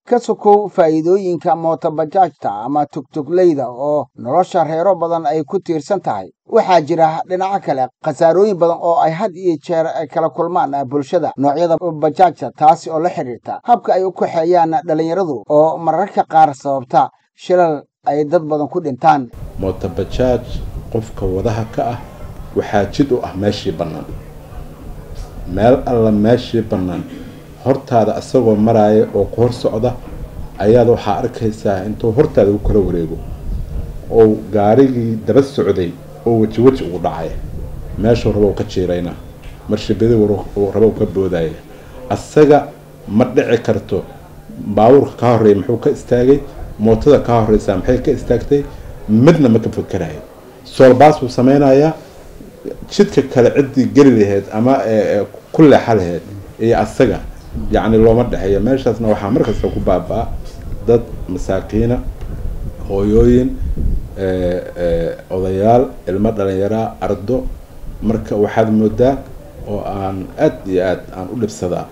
ka sokow faa'iidooyinka mootobajaajta ama tugtugleyda oo nolosha reero badan ay ku tiirsan tahay waxaa jira dhinaco kale khasaarooyin badan oo ay had iyo jeer kala kulmaan bulshada noocyada bajaajta taasi oo la xidhiirta habka ay u kaxeeyaan dhallinyaradu oo mararka qaar sababta shilal ay dad badan ku dhintaan mootobajaaj qofka wadaha ka ah waxaa jid u ah meeshii bannaan meel alla meeshii bannaan hortaada isagoo maraaya oo ku hor socda ayaad waxaa arkaysaa intuu hortaada u kala wareego oo gaarigii daba socday oo weji weji ugu dhacaya meeshuu rabo ka jiirayna marshibadi rabo ka boodaya asaga ma dhici karto baabuurka ka horeeya muxuu ka istaagay mootada ka horeysaa maxay ka istaagtay midna ma ka fakerayo soolbaas buu sameynayaa jidka kale ciddii geli laheyd ama ku leexa laheyd iyo asaga yacni looma dhexeeyo meeshaasna waxaa markasta ku baaba-a dad masaakiina hooyooyin odayaal ilmo dhalinyaraa ardo marka waxaad moodaa oo aan aad iyo aad aan u dhibsadaa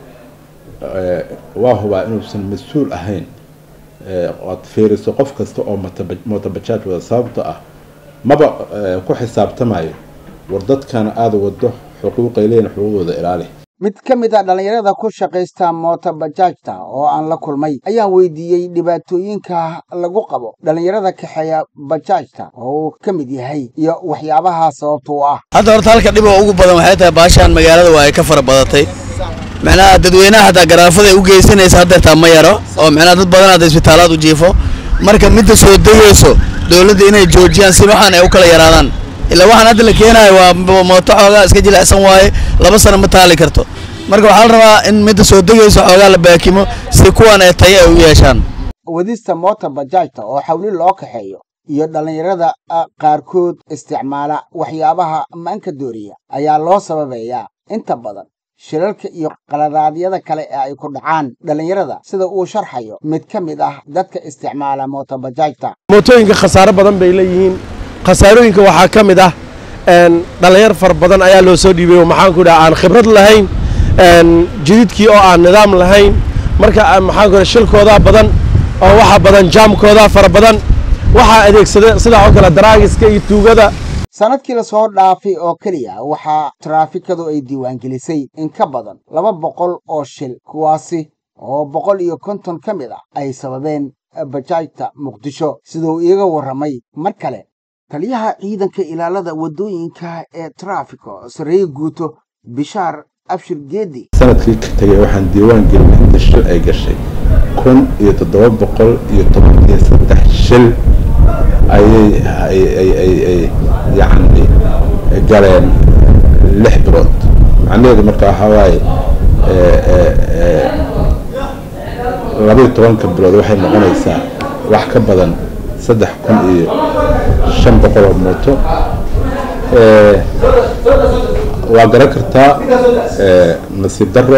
waa hubaa inuusan mas-uul ahayn oad fiiriso qof kasta oo mootobajaaj wada sababto ah maba ku xisaabtamayo war dadkana aada wado xuquuqay leeyihin xuquuqdooda ilaali mid ka mid a dhallinyarada ku shaqaysta mootobajaajta oo aan la kulmay ayaan weydiiyey dhibaatooyinka lagu qabo dhallinyarada kaxeeya bajaajta oo uu ka mid yahay iyo waxyaabaha sababta u ah hadda horta halka dhib oo ugu badan waxay tahay baashaan magaalada waa ay ka fara badatay macnaha dadweynaha hataa garaafada ay u geysanaysa haddeertaa ma yaro oo macnaha dad badan hadda isbitaalaad u jiifo marka midda soo degayso dowladda inay joojiyaan si waxaan ay u kala yaraadaan ilaa waxaan hadda la keenayo waa mooto xoogaa iska jilicsan waaye laba sano ma taali karto marka waxaa la rabaa in midda soo degayso xoogaa la baakimo si kuwan ay tayo ay u yeeshaan wadista moota bajaajta oo xawli loo kaxeeyo iyo dhallinyarada qaarkood isticmaala waxyaabaha maanka dooriya ayaa loo sababeeyaa inta badan shilalka iyo qaladaadyada kale ee ay ku dhacaan dhallinyarada sida uu sharxayo mid ka mid ah dadka isticmaala mootobajaajta mootooyinka khasaaro badan bay leeyihiin khasaarooyinka waxaa ka mid ah dhallinyar fara badan ayaa loo soo dhiibay oo maxaanku dhaha aan khibrad lahayn jididkii oo aan nidaam lahayn marka maxaanku dhaha shilkoodaa badan oo waxa badan jaamkoodaa fara badan waxaa adeegsada sidaa oo kale daraagiska iyo tuugada sanadkii lasoo dhaafay oo keliya waxaa taraafikadu ay diiwaangelisay in ka badan laba boqol oo shil kuwaasi oo boqol iyo konton ka mid ah ay sababeen bajaajta muqdisho siduu iiga warramay mar kale taliyaha ciidanka ilaalada waddooyinka ee taraafiko sarreeye guuto bishaar abshir geedi sanadkii ka tegay waxaan diiwaan gelinay inta shil ay gashay kun iyo toddoba boqol iyo toban iyo saddex shil ayay yacni galeen lix bilood macnaheedu marka waxaa waaye labaiyo tobanka bilood waxay noqonaysaa wax ka badan saddex kun iyo shan boqol oo mooto waa garan kartaa nasiib daro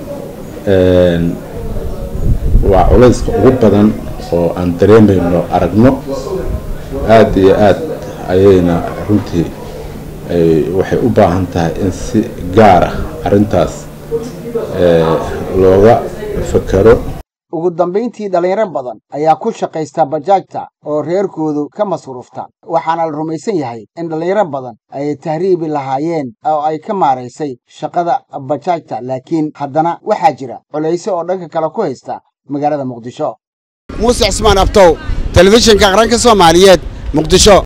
waa culayska ugu badan oo aan dareemayno aragno aada iyo aad ayayna runtii waxay u baahan tahay in si gaara arrintaas looga fakero ugu dambayntii dhallinyaro badan ayaa ku shaqaysta bajaajta oo reerkoodu ka masruufta waxaana la rumaysan yahay in dhallinyaro badan ay tahriibi lahaayeen oo ay ka maaraysay shaqada bajaajta laakiin haddana waxaa jira culayse oo dhanka kale ku haysta magaalada muqdisho muuse cismaan abtow telefishinka qaranka soomaaliyeed muqdisho